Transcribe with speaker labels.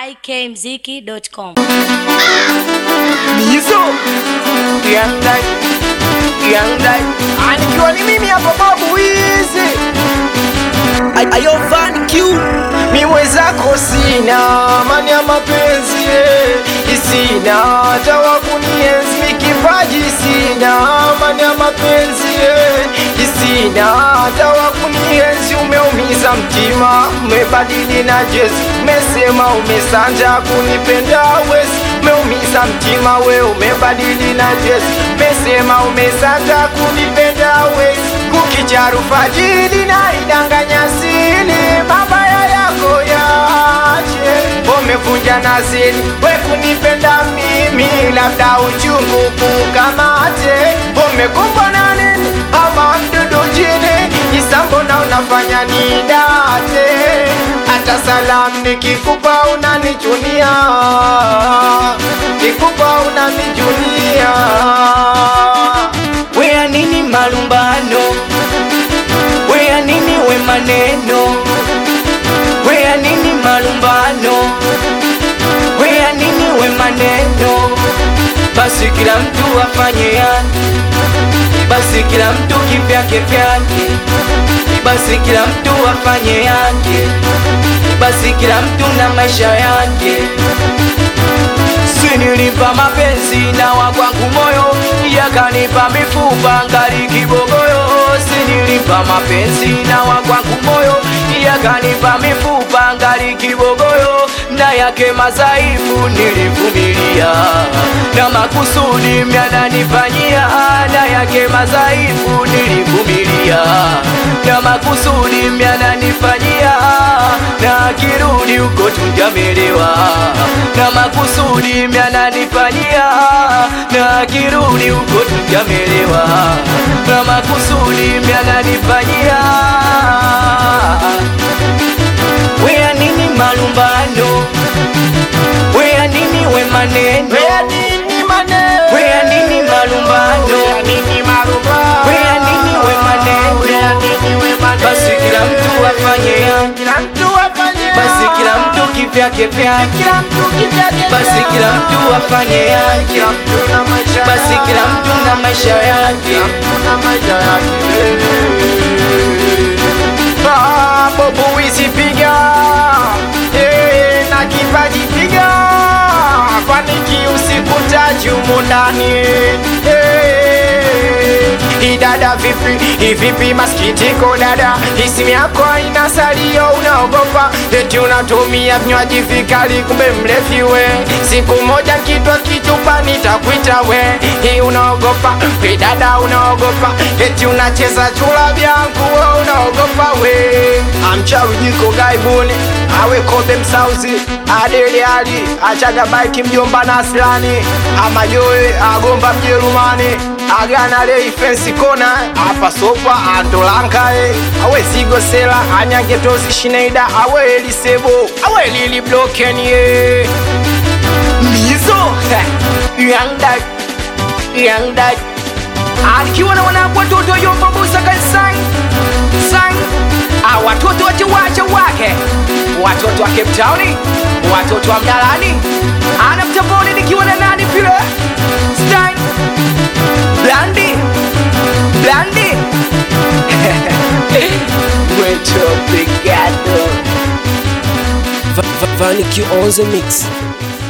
Speaker 1: ikmziki.com.
Speaker 2: Mizo Young Dad Young Dad Anikiwa ni mimi hapa babu wizi Ayo Van Q Mi mwenzako sina Mani ya mapenzi eh. Sina hata wa kunienzi Mi kipaji sina Mani ya mapenzi eh. Sina hata wa kunienzi Umeumiza mtima Umebadili na jezi Umesema umesanja kunipenda wezi Umeumiza mtima we umebadili na jezi Umesema umesanja kunipenda wezi Kukicharu fajili na idanganya sili Mabaya yako yache Umevunja nazili we kunipenda mimi Labda uchungu kukamate Umekumbwa na nini ama mdudu jini Isambo na unafanya nidate Hata salamu nikikupa unanichunia Nikupa unanichunia
Speaker 3: Wea nini malumbano? Wea nini we maneno? Wea nini malumbano? Wea nini we maneno? Basi kila mtu afanye yake, basi kila mtu kivyake vyake, basi kila mtu afanye yake, basi kila mtu na maisha yake. Sinilipa mapenzi na wakwangu moyo, yakanipa mifupa ngali kibogoyo. Sinilipa mapenzi na wakwangu moyo, yakanipa mifupa ngali kibogoyo, na yake madhaifu nilivumilia, na makusudi myananifanyia, na yake madhaifu nilivumilia, na makusudi myananifanyia, na akirudi huko tunjamelewa, na makusudi myananifanyia, na akirudi huko tunjamelewa, na makusudi myananifanyia. Wea nini malumbano? Wea nini we maneno?
Speaker 2: Wea nini maneno
Speaker 3: Wea nini malumbano?
Speaker 2: Wea nini marumbano
Speaker 3: Wea nini we maneno?
Speaker 2: Wea nini we maneno
Speaker 3: Basi kila mtu afanye yake,
Speaker 2: Kila mtu afanye
Speaker 3: basi kila mtu kivyake vyake,
Speaker 2: Kila mtu kivyake
Speaker 3: basi kila mtu afanye yake,
Speaker 2: Kila mtu na maisha
Speaker 3: basi kila mtu na maisha yake.
Speaker 2: na maisha yake Ah, Bobo wizi piga Eh, na kipaji piga faniki usikutaji humu ndani Eh, idada vipi ivipi masikitiko dada isimu yako haina salio unaogopa eti unatumia vinywaji vikali kumbe mlevi we siku moja kitwa kichupa nitakwita we hii unaogopa we dada unaogopa eti unacheza chula vyangu we unaogopa we amchawi jiko gaibuni awe kobe msauzi adeli ali achaga baiki mjomba naslani amajoe agomba mjerumani agana lei fensi kona apa sopa andolankae awe zigo sela anyagetozi shineida awe elisebo awe lili blokenie mizo young dad young dad akiwa na wanangu watoto yombabusa kanisani sang Ah, watoto wote wacha wake watoto wa Cape Town watoto wa Mnalani anamtamboni nikiwa na nani vile Stein Blandi Blandi
Speaker 3: Muito obrigado.
Speaker 4: Va- Va- Vanic on the mix.